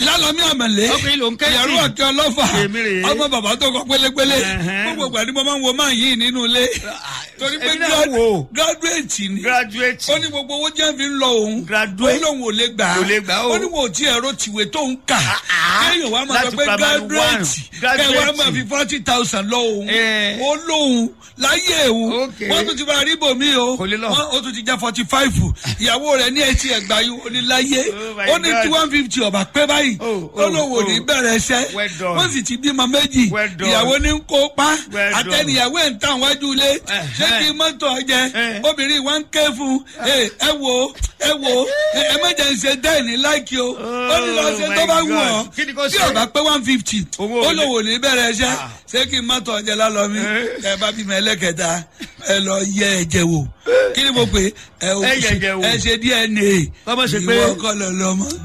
lálọ́mí àmàlẹ́ Ọkùnrin ló ń ké sí. ìyàrá àti ọlọ́fà Èmi rèé. ọmọ bàbá tó kọ pélépélé Ẹ̀hẹ́n. gbogbo ìgbà ni mo máa ń wo máa yìí nínú ilé torí pé èmi náà wò ó. graduate ni graduate. ó ní gbogbo owó jẹ́ fi ń lọ òun Graduate. ó lóun ò lè gbà á Kò lè gbà á o. ó ní wọn ò tí ẹ̀rọ tìwé tó ń kà kéèyàn wá máa sọ Láti pé primary one. graduate kẹ́ wá máa fi Graduate. forty thousand lọ òun Eh. ó lóun láyé òun Okay. wọ́n tún ti bá ríbò mí o Kò lè lọ. wọ́n ó tún ti jẹ́ forty five ìyàwó rẹ̀ ní etí ẹ̀gbá yìí ó ní láyé Oh my ó ní God. tí one fifty ọ̀bà pé báyìí Oh, ó lóun ò oh, ní oh. bẹ̀rẹ̀ iṣẹ́ Well done. wọ́n sì ti bímọ méjì Well done. ìyàwó ní ń kó pa Well done. àtẹnìyàwó ẹ̀ ń tàn wájú ilé ṣé kí mọ́tò ọjẹ́ Eh. obìnrin wa ń ké fún ẹ ẹ wo ẹ wo ẹ ẹ má jẹ́ ń ṣe dẹ́ẹ̀ni láìkí o ó ní lọ ṣe Oh tó my bá wù God. ọ́ Kí ni kò tí ṣe? ọba pé one fifty Owó ó ò lè- lòwò ní bẹ̀rẹ̀ iṣẹ́ Ah. ṣé kí mọ́tò ọjẹ́ lálọ́ mi Eh. ẹ bá bímọ ẹlẹ́kẹta ẹ lọ yẹ ẹ̀jẹ̀ wò kí ni mo pè é Ẹ yẹ ẹ̀jẹ̀ wò. ẹ ṣe DNA Kọ́ mọ̀ ṣe pé- ìwọ kọ́ lọ lọ́mọ.